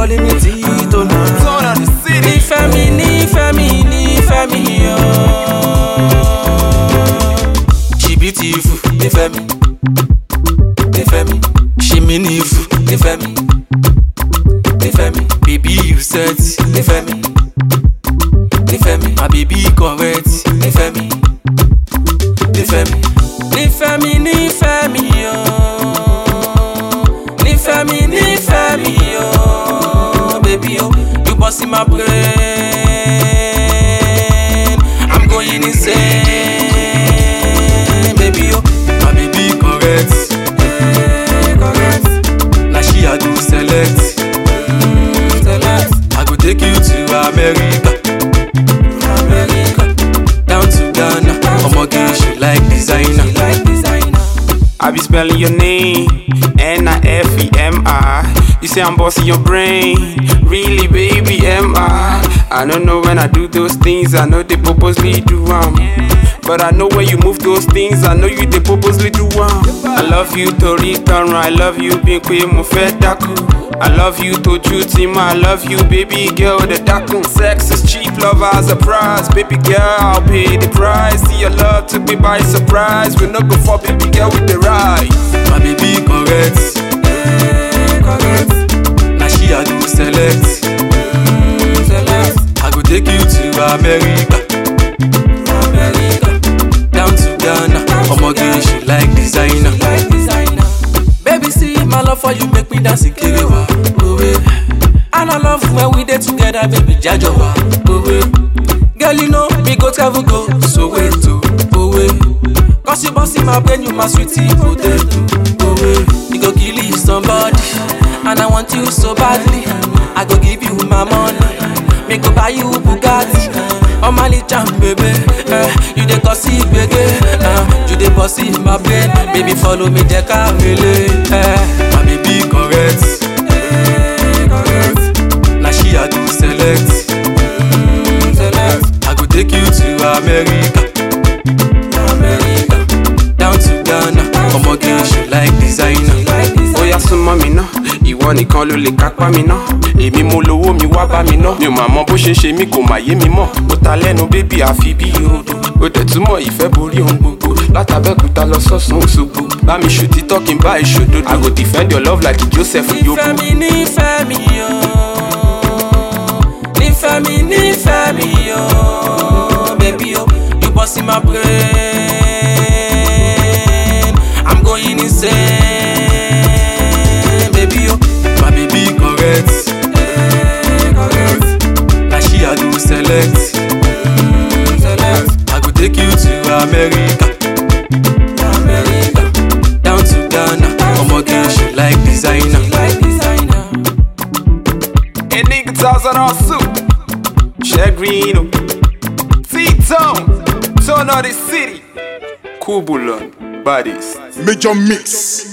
calling me Tito now. Turn on the city. Nífẹ̀ẹ́ mi, nífẹ̀ẹ́ mi, nífẹ̀ẹ́ mi o. She beautiful, nífẹ̀ẹ́ mi, nífẹ̀ẹ́ mi. She meaningful, nífẹ̀ẹ́ mi, nífẹ̀ẹ́ mi. Baby you sexy, nífẹ̀ẹ́ mi, nífẹ̀ẹ́ mi. My baby correct, nífẹ̀ẹ́ mi, nífẹ̀ẹ́ mi. Nífẹ̀ẹ́ mi, nífẹ̀ẹ́ mi o. Nífẹ̀ẹ́ mi, nífẹ̀ẹ́ mi o. Baby o, you bust in my brain. I'm going insane. Baby o, my baby correct. correct. Na she I go select. select. I go take you to America. America. Down to Ghana. Omoge, she like designer. She like designer. I be spelling your name, N I F E M I. You say I'm bossing your brain, really, baby, am I? I don't know when I do those things, I know they purposely do um. But I know when you move those things, I know you they purposely do um. I love you to return, I love you, being queen, mo fẹ́ dákú. I love you to Jutima, I love you, baby girl, the dakun. Sex is cheap, love as a prize, baby girl, I'll pay the price. See your love took me by surprise. We no go for baby girl with the ride. My baby correct. correct. Na she I do select. select. I go take you to America. America. Down to Ghana. Omoge, she like designer. like designer. Baby, see my love for you make me dance ikerewa. Owe. And I love when we dey together, baby, jajowa. Owe. Girl, you know me go travel go. So wait to Owe. Cause you boss in my brain, you my sweetie potato. Owe. You go kill somebody. And I want you so badly. I go give you my money. Me go buy you Bugatti. Oh my jam baby, eh, you dey cause it gbege, eh, you dey boss in my brain, baby follow me jẹ ká mele. Eh. My baby correct, eh, correct. na she I do select. select. I go take you to America, America, down to Ghana. Omoge she like designer. Ó yá súnmọ́ mi ná, ìwọ nìkan ló lè kápá mi ná. Èmi mo lówó mi wá bá mi ná. Mi ò mà mọ bó ṣe ń ṣe mí kò mà yé mi mọ̀. Ó ta lẹ́nu bébí àfi bí odò. Ó dẹ̀ túmọ̀ ìfẹ́ borí ohun gbogbo. Látàbẹ́kúta lọ sọ́sùn Òṣogbo. Bá mi ṣù títọ́ kí n bá ìṣòdodo. I go defend your love like Joseph Yobo. Nífẹ̀ẹ́ mi, nífẹ̀ẹ́ mi o. Nífẹ̀ẹ́ mi, nífẹ̀ẹ́ mi o. Baby o, you bust in my brain. I'm going insane. Baby o, my baby correct. correct. Na she I do select. select. I go take you to America. America. Down to Ghana. Omoge, she like designer. like designer. A nigga thousand on suit. Shagrino. T-Tone. Turn on the city. Kubulon. Bodies. Major Mix.